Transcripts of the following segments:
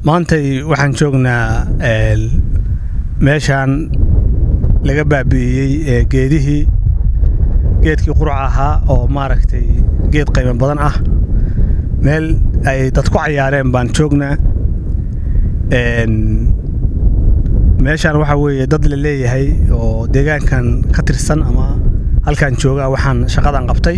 maantay waxaan joognaa meeshaan laga baabi'iyey geedihii geedkii qurac ahaa oo maaragtay geed qaymo badan ah meel ay dad ku cayaareen baan joognaa meeshaan waxaa weeye dad la leeyahay oo deegaankan ka tirsan ama halkaan joogaa waxaan shaqadan qabtay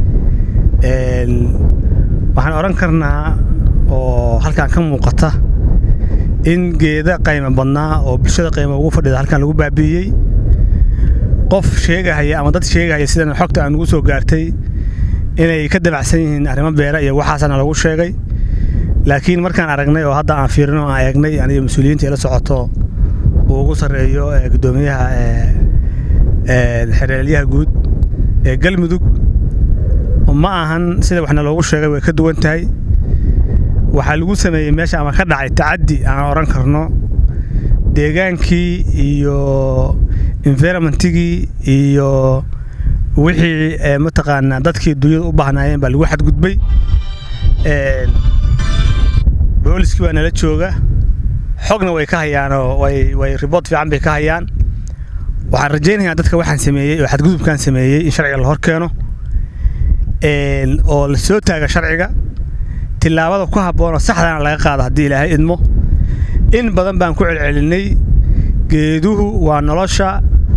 waxaan odhan karnaa oo halkaan ka muuqata in geeda qaymo badnaa oo bulshada qaymo ugu fadhida halkaan lagu baabi'iyey qof sheegahaya ama dad sheegahaya sidan xogta aan ugu soo gaartay inay ka dabacsan yihiin arrimo beera iyo waxaasana lagu sheegay laakiin markaan aragnay oo hadda aan fiirino aan eegnay aniga mas-uuliyiinta ila socoto uu ugu sarreeyo gudoomiyaha xereelyaha guud ee galmudug ma ahan sida waxna loogu sheegay way ka duwan tahay waxaa lagu sameeyey meesha ama ka dhacay tacaddi aan odhan karno deegaankii iyo environmentigii iyo wixii mataqaanaa dadkii dunyada u baahnaayeen baa lagu xadgudbay booliskii baa nala jooga xogna way ka hayaanoo way riboort fiican bay ka hayaan waxaan rajaynayaa dadka waxaan sameeyey oo xadgudubkaan sameeyey in sharciga la hor keeno oo la soo taaga sharciga tillaabada ku habboonoo saxdana laga qaado haddii ilaahay idmo in badan baan ku celcelinay geeduhu waa nolosha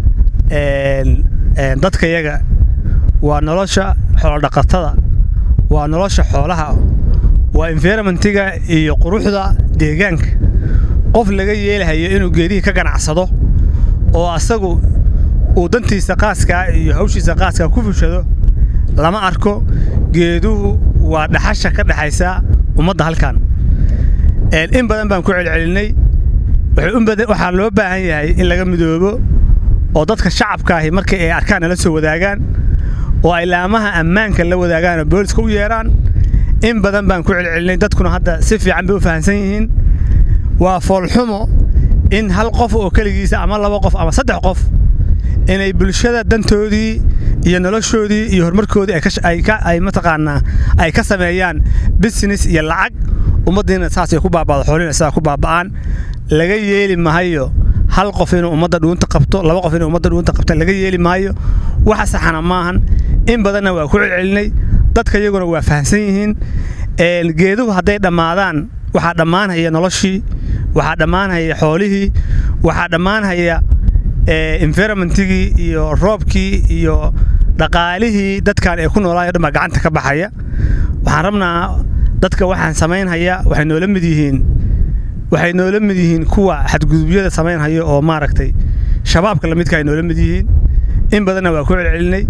dadkayaga waa nolosha xoolodhaqatada waa nolosha xoolaha waa environmentiga iyo quruxda deegaanka qof laga yeelahayo inuu geedihii ka ganacsado oo asagu uu dantiisa qaaskaa iyo hawshiisa qaaskaa ku fushado lama arko geeduhu waa dhaxasha ka dhexaysa ummadda halkan in badan baan ku celcelinay waxaa loo baahan yahay in laga midoobo oo dadka shacabkaahi markii ay arkaan nala soo wadaagaan oo ay laamaha ammaanka la wadaagaan oo booliska u yeedhaan in badan baan ku celcelinay dadkuna hadda si fiican bay u fahamsan yihiin waa foolxumo in hal qof oo keligiisa ama laba qof ama saddex qof inay bulshada dantoodii iyo noloshoodii iyo horumarkoodii ay mataqaanaa ay ka sameeyaan business iyo lacag ummaddiina saasay ku baaba'do xoolina sidaa ku baaba'aan laga yeeli maayo hal qof inuu ummadda dhuunta qabto laba qof inuu ummadda dhuunta qabta laga yeeli maayo waxa saxana maahan in badanna waa ku celcelinay dadka iyaguna waa fahamsan yihiin geeduhu hadday dhammaadaan waxaa dhammaanhaya noloshii waxaa dhammaanhaya xoolihii waxaa dhammaanhaya environmentigii iyo roobkii iyo dhaqaalihii dadkan ay ku noolaayo dhan baa gacanta ka baxaya waxaan rabnaa dadka waxaan samaynhaya waxay noola mid yihiin waxay noola mid yihiin kuwa xadgudubyada samaynhaya oo maaragtay shabaabka lamidka ay noola mid yihiin in badanna waa ku celcelinay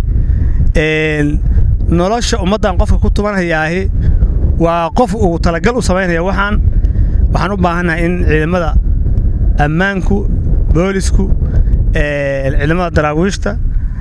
nolosha ummaddan qofka ku tumanhayaahi waa qof uu talagal u samaynaya waxaan waxaan u baahannahay in ciidamada ammaanku boolisku ciidamada daraawiishta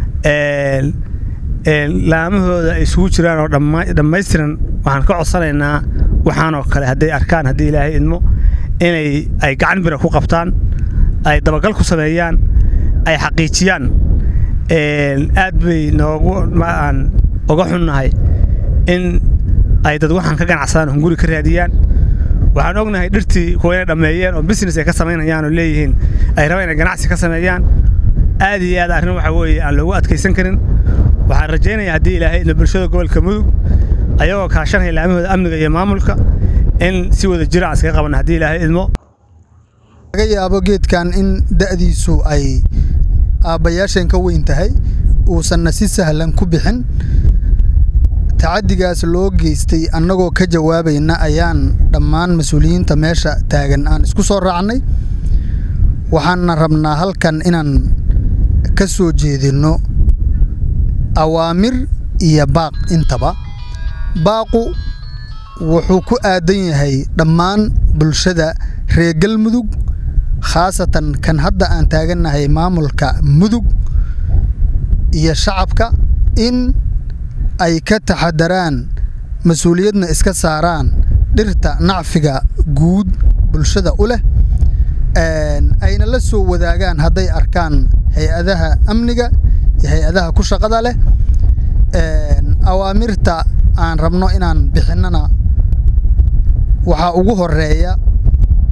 laamahooda ay isugu jiraan oo dhammaystiran waxaan ka codsanaynaa waxaanoo kale hadday arkaan haddii ilaahay idmo inay ay gacan bira ku qabtaan ay dabagal ku sameeyaan ay xaqiijiyaan aad bay noogu aan uga xunnahay in ay dad waxaan ka ganacsadaan hunguri ka raadiyaan waxaan ognahay dhirtii kuwa inay dhammeeyeen oo business ay ka samaynayaan oo leeyihiin ay rabaan inay ganacsi ka sameeyaan aad iyo aad arrin waxa weeye aan loogu adkaysan karin waxaan rajaynayaa haddii ilaahay idmo bulshada gobolka mudug ayagoo kaashanaya laamahooda amniga iyo maamulka in si wada jira aan iskaga qabanno haddii ilaahay idmo laga yaabo geedkan in da'diisu ay aabbayaasheen ka weyn tahay uusanna si sahlan ku bixin tacaddigaas loo geystay annagoo ka jawaabayna ayaan dhammaan mas-uuliyiinta meesha taagan aan isku soo raacnay waxaanna rabnaa halkan inaan ka soo jeedinno awaamir iyo baaq intaba baaqu wuxuu ku aadan yahay dhammaan bulshada reer galmudug khaasatan kan hadda aan taagannahay maamulka mudug iyo shacabka in ay ka taxadaraan mas-uuliyadna iska saaraan dhirta nacfiga guud bulshada u leh ayna la soo wadaagaan hadday arkaan hay-adaha amniga iyo hay-adaha ku shaqada leh awaamirta aan rabno inaan bixinnana waxaa ugu horeeya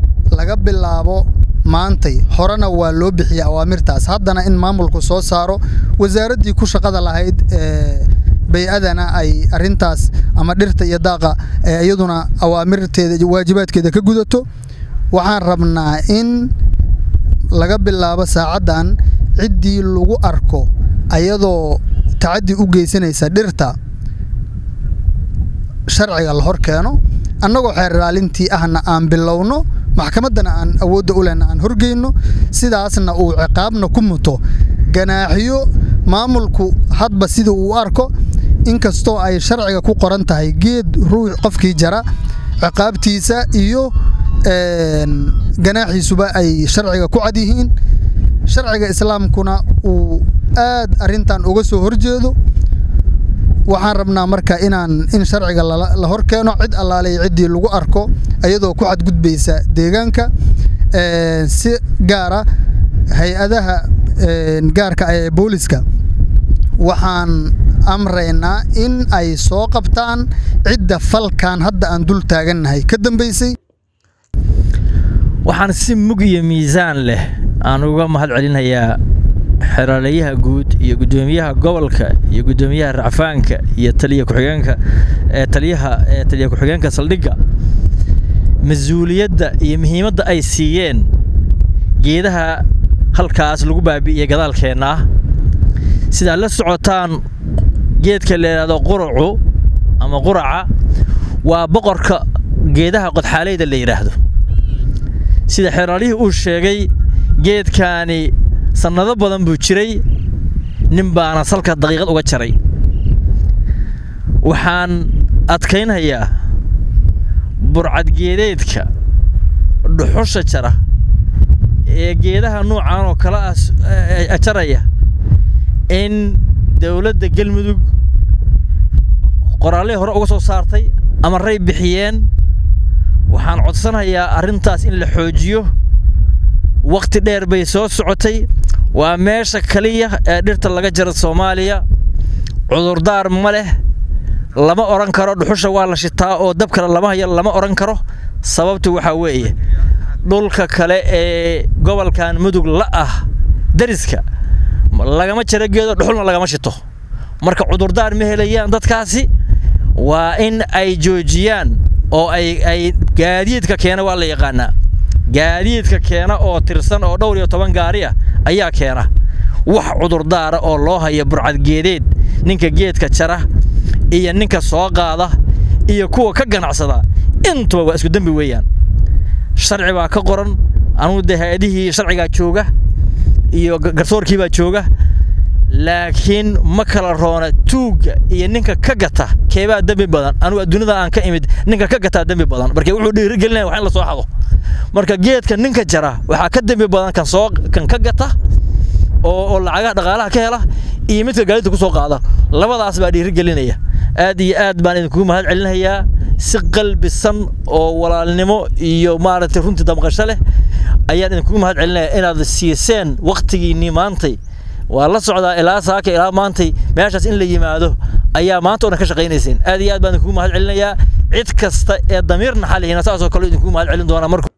laga bilaabo maantay horena waa loo bixiya awaamirtaas haddana in maamulku soo saaro wasaaraddii ku shaqada lahayd ee bay-adana ay arintaas ama dhirta iyo daaqa ee iyaduna awaamirteeda waajibaadkeeda ka gudato waxaan rabnaa in laga bilaabo saacaddan ciddii lagu arko ayadoo tacaddi u geysanaysa dhirta sharciga la hor keeno annagoo xeer ilaalintii ahna aan bilowno maxkamaddana aan awoodda u lehna aan horgeyno sidaasna uu ciqaabna ku muto ganaaxiyo maamulku hadba sida uu arko inkastoo ay sharciga ku qoran tahay geed ruux qofkii jara ciqaabtiisa iyo ganaaxiisuba ay sharciga ku cad yihiin sharciga islaamkuna uu aad arrintan uga soo horjeedo waxaan rabnaa marka inaan in sharciga la hor keeno cid allaaley ciddii lagu arko iyadoo ku xadgudbaysa deegaanka si gaara hay-adaha gaarka ee booliska waxaan amraynaa in ay soo qabtaan cidda falkan hadda aan dul taagannahay ka dambaysay waxaan si mug iyo miisaan leh aan uga mahad celinayaa xeraalayaha guud iyo guddoomiyaha gobolka iyo guddoomiyaha racfaanka iyo taliya ku-xigeenka ee taliyaha ee taliya ku-xigeenka saldhigga mas-uuliyadda iyo muhiimadda ay siiyeen geedaha halkaas lagu baabi'iyey gadaalkeenna ah sidaad la socotaan geedka la yidhaahdo quracu ama quraca waa boqorka geedaha qodxaaleyda la yidhaahdo sida xeraalihii uu sheegay geedkaani sannado badan buu jiray nin baana salka daqiiqad uga jaray waxaan adkaynhayaa burcadgeedeedka dhuxusha jara ee geedaha nuucan oo kale ah jaraya in dowladda galmudug qoraallihii hore uga soo saartay ama ray bixiyeen waxaan codsanayaa arrintaas in la xoojiyo wakhti dheer bay soo socotay waa meesha kaliya ee dhirta laga jaro soomaaliya cudurdaar ma leh lama odhan karo dhuxusha waa la shitaa oo dab kale lama hayo lama odhan karo sababtu waxaa weeye dhulka kale ee gobolkan mudug la ah dariska lagama jaro geedo dhuxulna lagama shito marka cudurdaar ma helayaan dadkaasi waa in ay joojiyaan oo ay ay gaadiidka keena waa la yaqaanaa gaadiidka keena oo tirsan oo dhowr iyo toban gaari ah ayaa keena wax cudurdaara oo loo haya burcadgeedeed ninka geedka jara iyo ninka soo qaada iyo kuwa ka ganacsada intuba waa isku dembi weeyaan sharci baa ka qoran anugu dee hay-adihii sharcigaa jooga iyo garsoorkii baa jooga laakiin ma kala roona tuugga iyo ninka ka gata keebaa dembi badan anugu adduunyada aan ka imid ninka ka gataa dembi badan marka wuxuu dhiirigelinaya wax in la soo xado marka geedka ninka jara waxaa ka dembi badan kan soo kan ka gata oo oo lacagaha dhaqaalaha ka hela iyo midka gaadidta ku soo qaada labadaas baa dhiirigelinaya aad iyo aad baan idinkugu mahad celinayaa si qalbisan oo walaalnimo iyo maaragtay runtii damqasho leh ayaan idinkugu mahad celinaya inaad siiseen waktigiinnii maantay waa la socdaa ilaa saaka ilaa maantay meeshaas in la yimaado ayaa maanta o dhan ka shaqaynayseen aad iyo aad baan idinkugu mahad celinayaa cid kasta ee damiir naxalihina saasoo kale idinkugu mahad celin doonaa marka